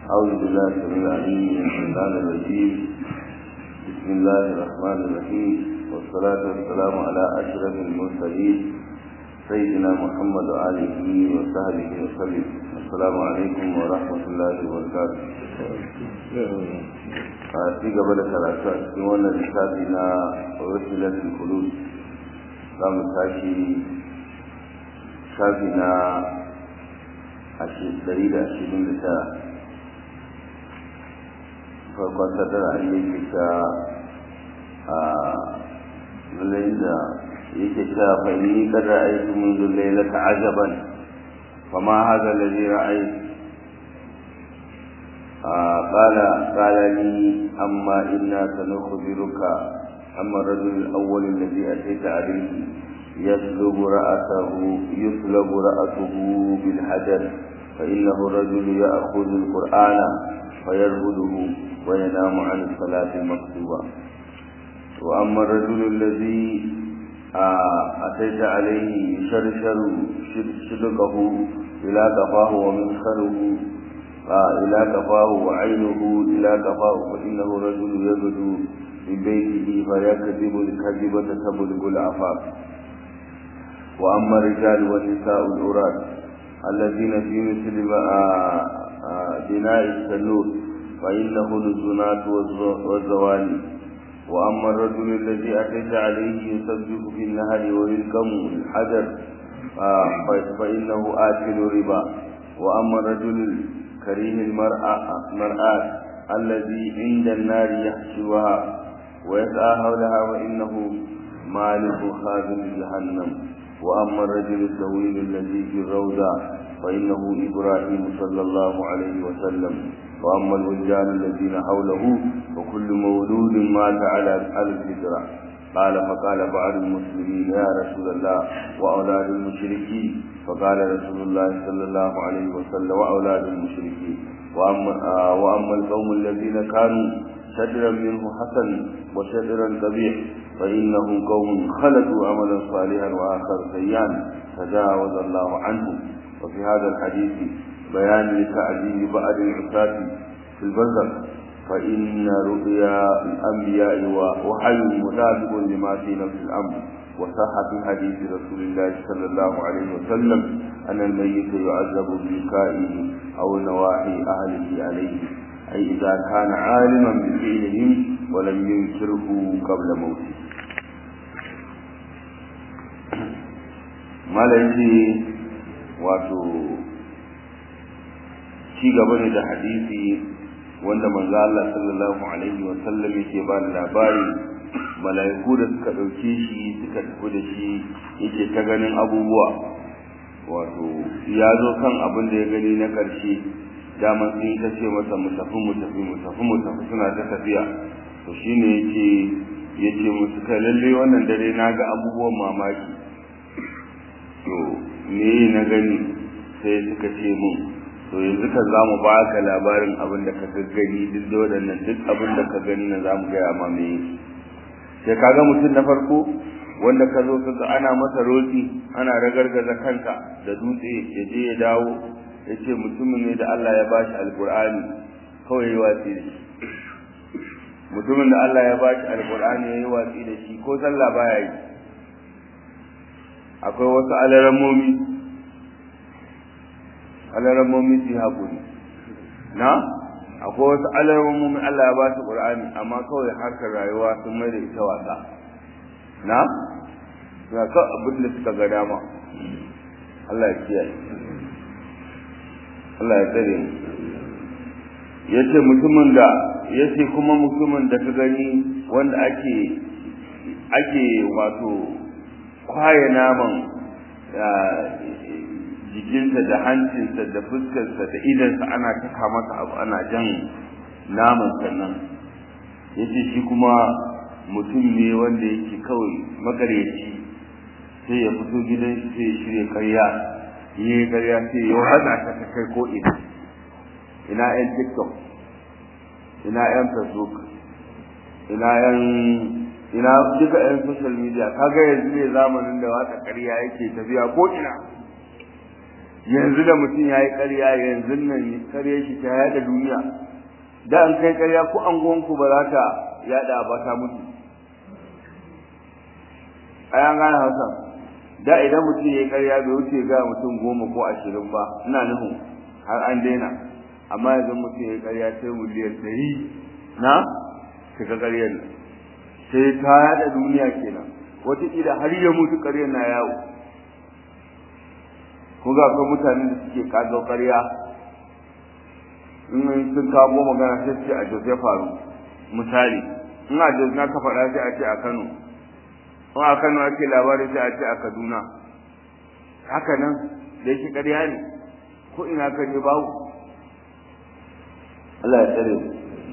أعوذ بالله السميع العليم من الشيطان الرجيم بسم الله الرحمن الرحيم والصلاة والسلام على أشرف المرسلين سيدنا محمد وآله وصحبه وسلم السلام عليكم ورحمة الله وبركاته a ci gaba da karatu a cikin wannan littafi na rasilatul kulus za mu tashi shafi na ɗari da ashirin da tara farkon sadara an yake ta a lallai da yake ta fahimni kada aiki mun zullai laka ajaban fama haza lalai ra'ayi قال قال لي أما إنا سنخبرك أما الرجل الأول الذي أتيت عليه يسلب رأسه يسلب رأسه بالحجر فإنه الرجل يأخذ القرآن فيرهده وينام عن الصلاة المكتوبة وأما الرجل الذي أتيت عليه يشرشر شدقه إلى قفاه ومنخره إلى كفاه وعينه إلى كفاه فإنه رجل يبدو من بيته فيكذب الكذبة تبلغ العفاف وأما الرجال والنساء العراة الذين في مثل بناء السنور فإنه الزنات والزواني وأما الرجل الذي أتيت عليه يسبح في النهر ويلكم الحجر فإنه آكل ربا وأما الرجل كريم المرأة مرآة الذي عند النار يحشوها ويسعى حولها وإنه مالك خازن جهنم وأما الرجل الطويل الذي في الروضة فإنه إبراهيم صلى الله عليه وسلم وأما الولدان الذين حوله وكل مولود مات على الفطرة قال فقال بعض المسلمين يا رسول الله وأولاد المشركين فقال رسول الله صلى الله عليه وسلم وأولاد المشركين وأما, وأما القوم الذين كانوا شجرا منه حسن وشجرا قبيح فإنهم قوم خلقوا عملا صالحا وآخر سيئا تجاوز الله عنهم وفي هذا الحديث بيان لتعذيب بعض العصاة في البرزخ فإن رؤيا الأنبياء وحي مطابق لما في نفس الأمر وصح في حديث رسول الله صلى الله عليه وسلم أن الميت يعذب ببكائه أو نواحي أهله عليه أي إذا كان عالما بفعلهم ولم ينكره قبل موته malaji wato ci gaba ne da hadisi wanda manzo Allah sallallahu alaihi wa sallam yake ba da labari malaiku da suka dauke shi suka tafi da shi yake ta ganin abubuwa wato ya zo kan abin da ya gani na karshe dama sun ta ce masa mu tafi mu tafi mu tafi mu tafi suna ta tafiya to shine yake yace musu kai lalle wannan dare na ga abubuwan mamaki to me na gani sai suka ce mun to yanzu ka za mu ba ka labarin abin da ka gaggani duk da waɗannan duk abin da ka gani na za mu gaya ma me sai ka ga mutum na farko wanda ka zo ka ga ana masa roƙi ana ragargaza kanka da dutse ya je ya dawo ya ce mutumin ne da Allah ya bashi alƙur'ani kawai ya yi watsi da shi mutumin da Allah ya bashi alƙur'ani ya yi watsi da shi ko sallah baya yi akwai wasu alaramomi alaramomi su haƙuri na akwai wasu alaramomi Allah ya ba su ƙur'ani amma kawai harkar rayuwa sun mai da ita wasa na ga ka abin da suka ga dama Allah ya kiyaye Allah ya tsare mu yace mutumin da yace kuma mutumin da ka gani wanda ake ake wato kwaye naman jikinsa da hancinsa da fuskarsa da idansa ana taka masa abu ana jan naman sannan yace shi kuma mutum ne wanda yake kawai magareci sai ya fito gidan shi sai ya shirya karya yi karya sai ya hada ta ta kai ko ina ina yan tiktok ina yan facebook ina yan ina duka yan social media kaga yanzu ne zamanin da waka ƙarya yake tafiya ko ina yanzu da mutum ya yi ƙarya yanzu nan ƙarya shi ta yaɗa duniya da an kai ƙarya ko an gonku ba za ta yaɗa ba ta mutu ai an gane hausa da idan mutum ya yi ƙarya bai wuce ga mutum goma ko ashirin ba ina nufin har an daina amma yanzu mutum ya yi ƙarya sai miliyan ɗari na shiga ƙaryar nan sai ta yaɗa duniya kenan wataƙila har ya mutu ƙaryar na yawo ko ga akwai mutane da suke kago ƙarya in sun kawo magana sai su ce a Jos ya faru misali in a Jos na ka faɗa sai a ce a Kano in a Kano ake labari sai a ce a Kaduna haka nan da yake ƙarya ne ko ina ka je babu Allah ya tsare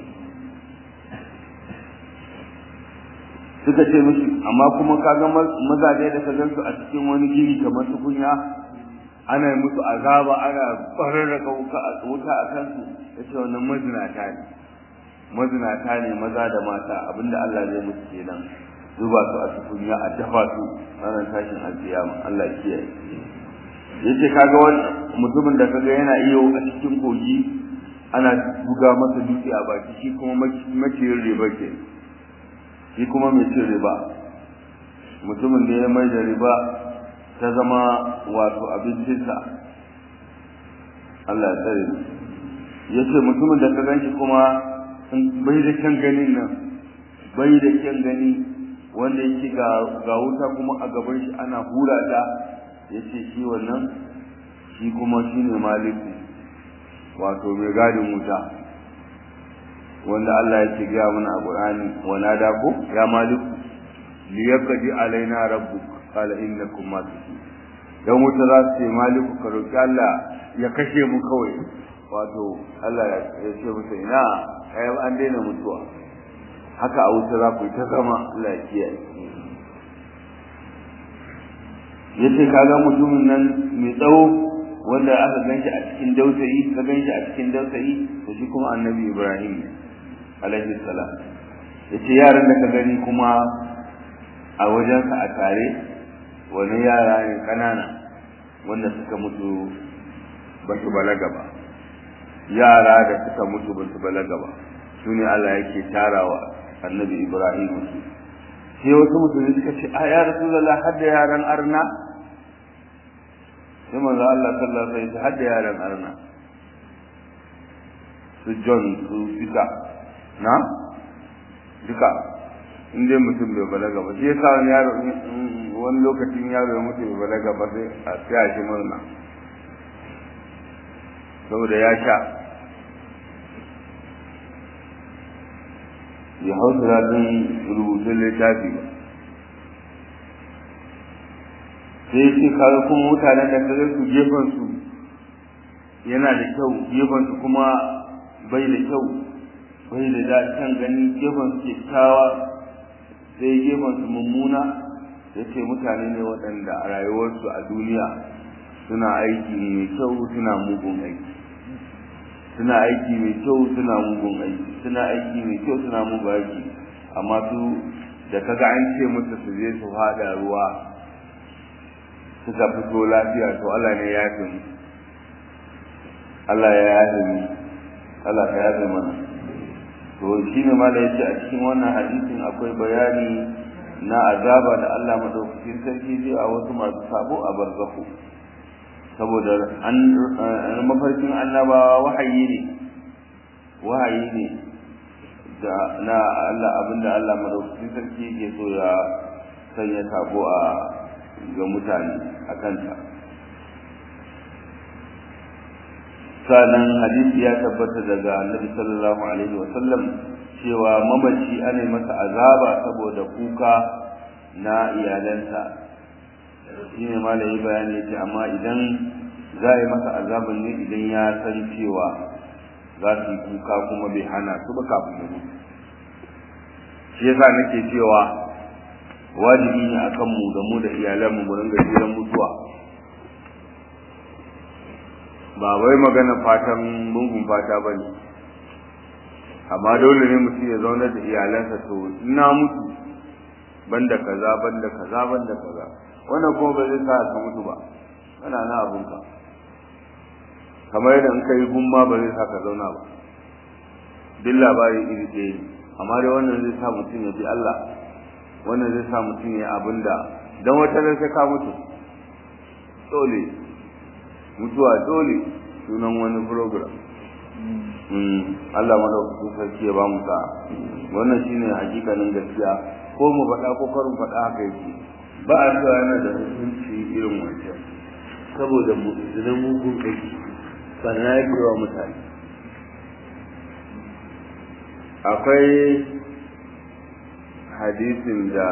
suka ce mishi amma kuma kaga mazaje da ka gansu a cikin wani gini kamar tukunya ana musu azaba ana bararraka wuta a kansu ya ce wannan mazinata ne mazinata ne maza da mata abinda Allah zai musu kenan zuba su a tukunya a dafa su ranar tashin alkiyama Allah kiyaye yace kaga wannan mutumin da kaga yana iyo a cikin kogi ana buga masa dutse a baki shi kuma maciyin riba ke shi kuma mai cin riba mutumin da ya mai da riba ta zama wato abincinsa Allah ya tsare ya ce mutumin da ka ganshi kuma bai da kyan ganin nan bai da kyan gani wanda yake ga wuta kuma a gaban shi ana hura ta ya ce shi wannan shi kuma shi ne maliku wato mai gadin wuta wanda Allah ya ce gaya mana a Qur'ani wa nada ko ya maliku liyaqdi alaina rabbuka qala innakum makithun dan wuta za su ce maliku ka roki Allah ya kashe mu kawai wato Allah ya ce musu ina kai an daina mutuwa haka a wuta za ku yi ta zama Allah ya kiyaye yace kaga mutumin nan mai tsawo wanda aka ganshi a cikin dausayi ka ganshi a cikin dausayi to shi kuma annabi Ibrahim ne alaihi salam yace yaran da ka gani kuma a wajensa a tare wani yara ne kanana wanda suka mutu ba su balaga ba yara da suka mutu ba su balaga ba su ne Allah yake tarawa annabi Ibrahim su sai wasu mutane suka ce a ya rasulullah hadda yaran arna sai manzo Allah sallallahu alaihi wasallam hadda yaran arna su John su Peter na duka in dai mutum bai balaga ba shi yasa wani yaro wani lokacin yaro ya mutu bai balaga ba sai a tsaya shi murna saboda ya sha ya hau turatun rubutun littafi ba sai ce kaga kuma mutanen da kaga su gefen su yana da kyau gefen su kuma bai da kyau bai da daɗin gani gefen su kyakkyawa sai gefen su mummuna ya ce mutane ne waɗanda a rayuwarsu a duniya suna aiki mai kyau suna mugun aiki suna aiki mai kyau suna mugun aiki suna aiki mai kyau suna mugun aiki amma su da kaga an ce musu su je su haɗa ruwa suka fito lafiya to Allah ne ya yafe mu Allah ya yafe mu Allah ka yafe mana to shi ne ma da yace a cikin wannan hadisin akwai bayani na azaba da Allah madaukakin sarki zai a wasu masu sabo a barzahu saboda an mafarkin annabawa wahayi ne wahayi ne da na Allah abinda Allah madaukakin sarki yake so ya sanya sabo a ga mutane a kanta sanan hadisi ya tabbata daga annabi sallallahu alaihi wasallam cewa mamaci ana masa azaba saboda kuka na iyalansa shine malami bayani yace amma idan za a yi masa azaban ne idan ya san cewa za su yi kuka kuma bai hana su ba kafin ya mutu shi yasa nake cewa wajibi ne akan mu da mu da iyalanmu mu ringa jiran mutuwa ba wai magana fatan mungun fata ba ne amma dole ne mutum ya zauna da iyalansa to ina mutu banda kaza banda kaza banda kaza wannan kuma ba zai sa ka mutu ba kana na abun ka kamar yadda in kai gumma ba zai saka zauna ba duk labari iri ɗaya ne amma dai wannan zai sa mutum ya bi Allah wannan zai sa mutum ya abin da don wata ran sai ka mutu dole mutuwa dole sunan wani program Allah madaukakin sarki ya ba mu sa wannan shine hakikanin gaskiya ko mu faɗa ko karin faɗa haka yake ba a cewa yana da hukunci irin wancan saboda mu zina mugun aiki sannan ya wa mutane akwai hadisin da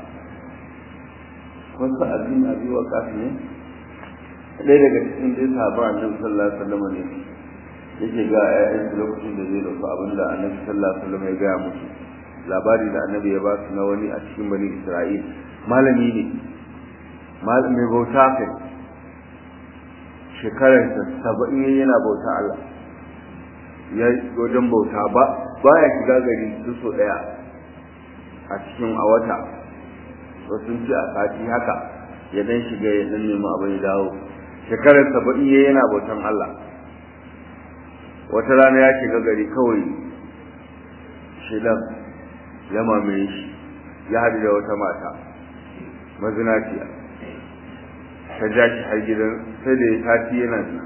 wasu abin abi wa kafi ne ɗaya daga cikin dai sahaba annabi sallallahu alaihi wasallam ne yake ga ƴaƴan lokacin da zai dauka abin da annabi sallallahu alaihi wasallam ya gaya musu labari da annabi ya ba su na wani a cikin bani isra'il malami ne mai bauta kai shekararsa saba'in yana bauta Allah ya wajen bauta ba ba ya shiga gari su so ɗaya a cikin a wata wasu ci a sati haka ya dan shiga ya dan nemi abin ya dawo shekarar saba'in ya yana bautan Allah wata rana ya shiga gari kawai shidan ya mamaye shi ya haɗu da wata mata mazinaciya ta ja shi har gidan sai da ya sati yana zina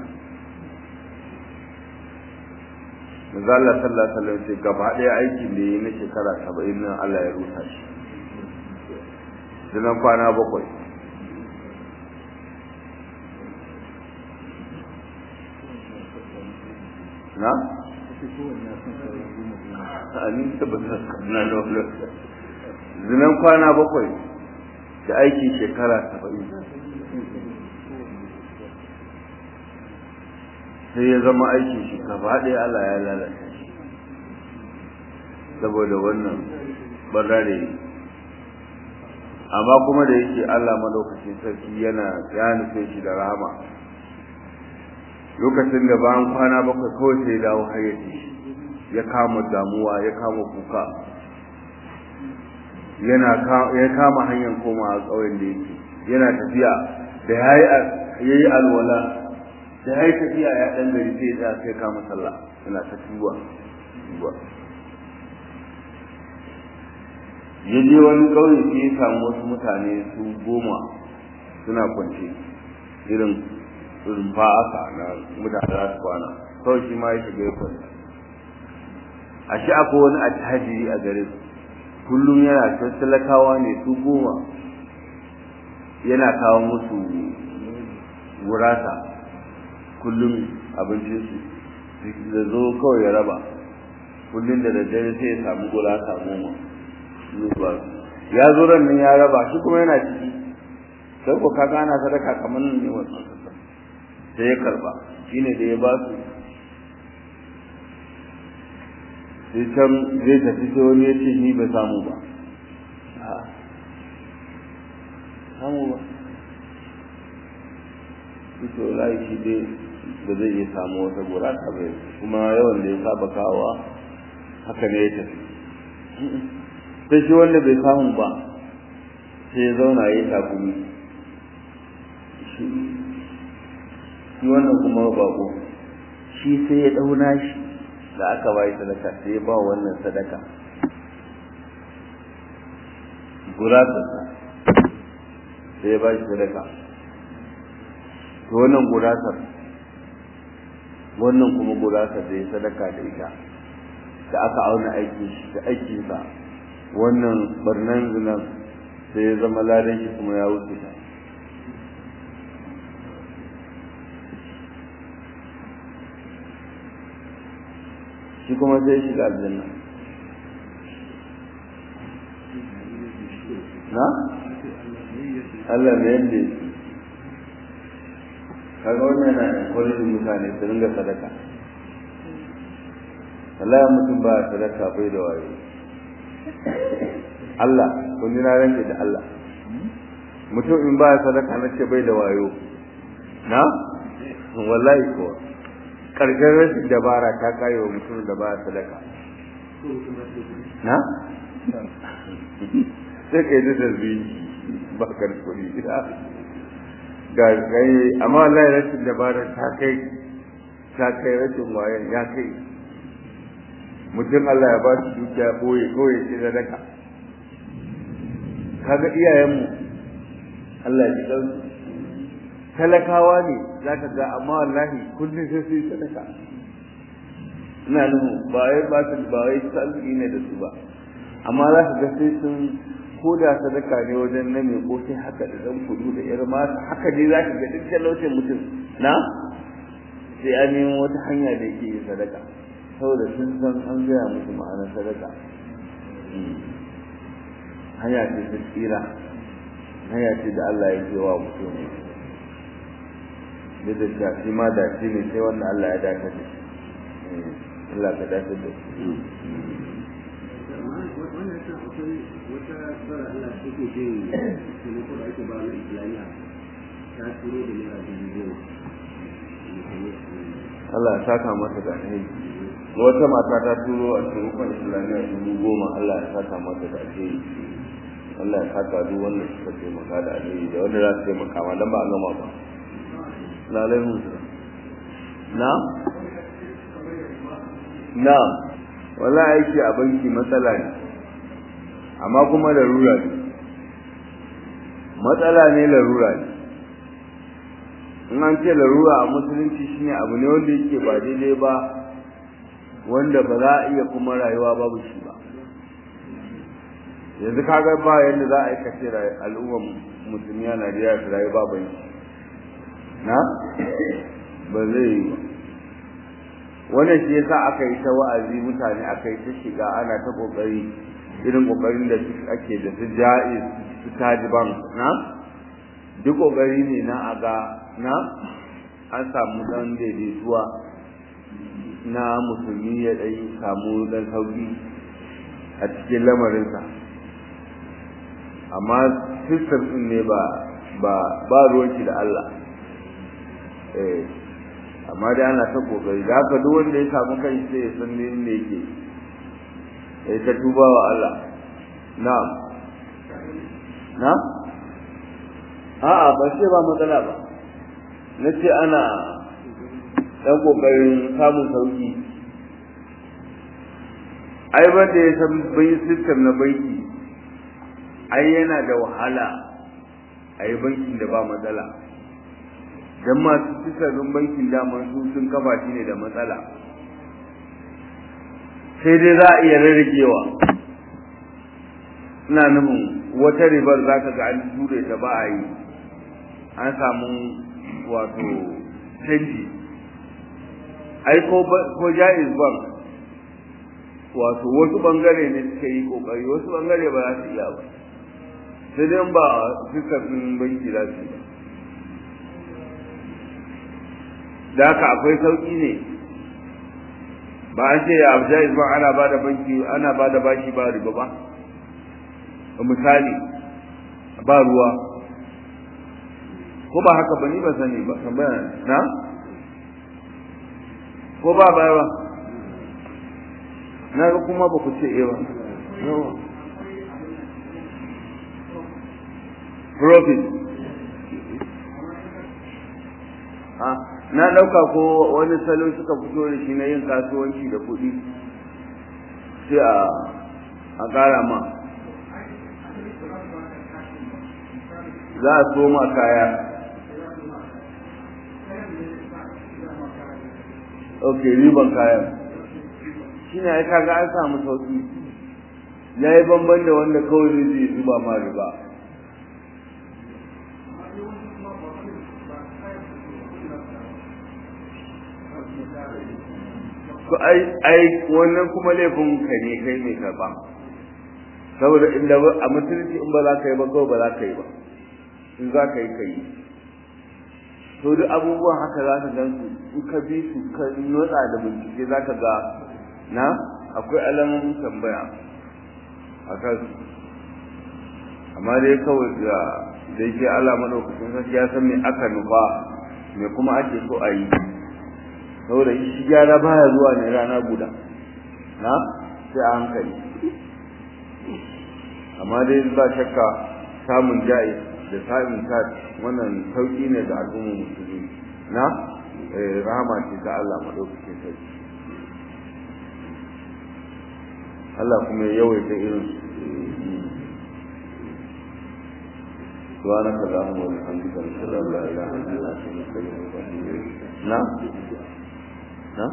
manzo Allah sallallahu alaihi wasallam ce gaba ɗaya aikin da yi na shekara 70 nan Allah ya rusa shi dinan kwana bakwai na amin tabbata na da wannan zinan kwana bakwai da aikin shekara 70 sai ya zama aikin shi gaba ɗaya Allah ya lalata shi saboda wannan barra da yi amma kuma da yake Allah madaukakin sarki yana ya nufe shi da rahama lokacin da bayan kwana bakwai kawai sai dawo hayyaci ya kama damuwa ya kama kuka yana ya kama hanyar komawa ƙauyen da yake yana tafiya da yayi alwala da ya yi tafiya ya ɗan gari sai ya tsaya sai kama sallah yana ta tuba tuba ya je wani ƙauye sai ya samu wasu mutane su goma suna kwance irin irin fa'aka na mutane za su kwana kawai shi ma ya shiga ya kwanta a shi akwai wani attajiri a gare su kullum yana ta talakawa ne su goma yana kawo musu gurasa kullum abincinsu da zo kawai ya raba kullum da daddare sai ya samu gura samu ma ya zo ran nan ya raba shi kuma yana ciki sai ko kaga ana sadaka kamar ne wannan sassa sai ya karba shine da ya ba su sai can zai tafi sai wani ya ce ni ba samu ba samu ba to lai shi dai da zai iya samu wata gurata bai kuma yawan da ya saba kawowa haka ne ya tafi sai shi wanda bai samu ba sai ya zauna ya yi takumi shi wannan kuma bako shi sai ya dauna shi da aka bai sadaka sai ya ba wannan sadaka guratarsa sai ya ba shi sadaka to wannan gurasar wannan kuma gurasar da ya sadaka da ita da aka auna aikin shi da aikinsa wannan barnan zinan sai ya zama ladan shi kuma ya wuce ta shi kuma sai shiga aljanna na? Allah ne yadda yake kaga wannan yana kwalifin mutane su ringa sadaka wallahi mutum ba sadaka bai da wayo Allah kun ji na ranke da Allah mutum in ba sadaka na ce bai da wayo na wallahi ko karshen rashin dabara ta kayo wa mutum da ba sadaka na sai kai da zarbi ba ka da kuɗi ga gai amma wallahi rashin dabara ta kai ta kai rashin wayan ya kai mutum Allah ya ba su dukiya boye boye ce da daka kaga iyayenmu Allah ya ji talakawa ne zaka ga amma wallahi kullum sai su yi sadaka ina nuhu ba wai ba su ba wai salli ne da su ba amma za ka ga sai sun ko da sadaka ne wajen na mai ko sai haka da dan kudu da yar mata haka dai za ka ga duk talaucin mutum na sai an nemo wata hanya da yake yin sadaka saboda sun san an gaya musu ma'anar sadaka hanya ce ta tsira hanya ce da Allah ya ce wa mutum da da shafi ma da shi ne sai wanda Allah ya dace da shi Allah ka dace da shi wannan yasa akwai wata tsara Allah take jin taimako da ake ba na Islamiyya ta turo da naira dubu goma Allah ya saka masa da alheri wata mata ta turo a taimakon Islamiyya dubu goma Allah ya saka masa da alheri Allah ya saka duk wanda suka taimaka da alheri da wanda za su taimaka ma dan ba a gama ba lalai musu na na wala aiki a banki matsala ne amma kuma larura ne matsala ne larura ne in an ce larura a musulunci shine abu ne wanda yake ba daidai ba wanda ba za a iya kuma rayuwa babu shi ba yanzu kaga ba yadda za a yi kace al'ummar musulmi a Najeriya su rayu ba banki na ba zai yi ba wannan shi yasa aka yi ta wa'azi mutane aka yi ta shiga ana ta kokari irin kokarin da ake da su ja'iz su tajiban na duk kokari ne na aga na an samu dan daidaituwa na musulmi ya dai samu dan sauki a cikin lamarinsa amma system din ne ba ba ba ruwanki da Allah eh amma dai ana ta kokari da haka duk wanda ya samu kai sai ya san ne ne yake ya ta tuba wa Allah na'am na a'a ba sai ba matsala ba na ce ana ɗan ƙoƙarin samun sauƙi ai ba da ya san bai system na banki ai yana da wahala a yi bankin da ba matsala don masu sisarrin bankin daman su sun kafa shi ne da matsala sai dai za a iya rarragewa ina nufin wata ribar za ka ga an ture ta ba a yi an samu wato canji ai ko jaiz bank wato wasu bangare ne suka yi kokari wasu bangare ba za su iya ba sai dai ba sisarrin banki za su yi ba da haka akwai sauki ne ba an ce abu jaiz ba ana ba da banki ana ba da bashi ba riba ba misali ba ruwa ko ba haka ba ni ba sani ba tambaya na ko ba ba ba na ga kuma ba ku ce eh ba profit ah na ɗauka ko wani salo suka fito da shi na yin kasuwanci da kuɗi sai a a ƙara ma za a soma kaya ok riban kayan shi ne ya kaga an samu sauƙi ya yi banban da wanda kawai zai zuba ma riba to ai ai wannan kuma laifin ka ne kai mai karba saboda inda a mutunci in ba za ka yi ba kawai ba za ka yi ba in za ka yi ka yi to duk abubuwan haka za ka gan su in ka bi su ka nutsa da bincike za ka ga na akwai alamomin tambaya a kan su amma dai kawai da da yake Allah madaukakin sarki ya san me aka nufa me kuma ake so a yi saboda shi gyara baya zuwa ne rana guda na sai a hankali amma dai ba shakka samun ja'i da samun ta wannan sauki ne ga al'ummar musulmi na rahama ce ta Allah madaukakin sarki Allah kuma ya yawaita irin سبحانك اللهم وبحمدك نشهد ان لا اله الا انت نستغفرك ونتوب اليك نعم نعم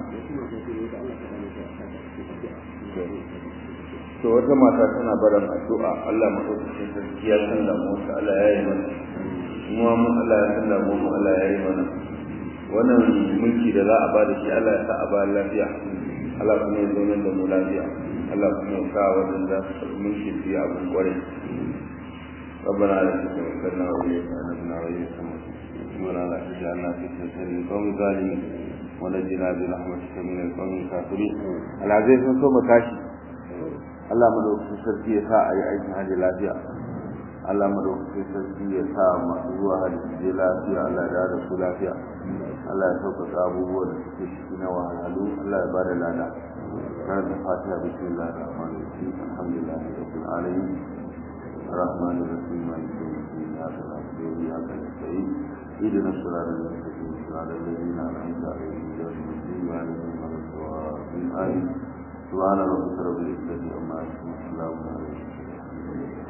to wata mata tana barin addu'a Allah madaukakin sarki ya san da mu Allah ya yi mana kuma mun Allah ya san da mu Allah ya yi mana wannan mulki da za a ba da shi Allah ya sa a ba lafiya Allah kuma ya zo da mu lafiya Allah kuma ya sa wannan za su mulki su yi abin kwarai ربنا لا تتوكلنا وإليك أنبنا وإليك ولا لا تجعلنا فتنة للقوم الظالمين ونجنا برحمتك من القوم الكافرين العزيز من ثم تاشي Allah madaukakin sarki ya sa a yi aikin hajji lafiya Allah madaukakin sarki ya sa masu zuwa hajji je lafiya Allah ya da su lafiya Allah ya sauƙaƙa abubuwan da suke ciki na wahalhalu Allah ya ba da lada kan da fatiha bismillahir rahmanir rahim alhamdulillahi rabbil alamin الرحمن الرحيم مالك يوم الدين اياك نعبد واياك نستعين اهدنا الصراط المستقيم صراط الذين انعمت عليهم غير المغضوب عليهم ولا الضالين امين سبحان ربك رب العزه عما يصفون وسلام على المرسلين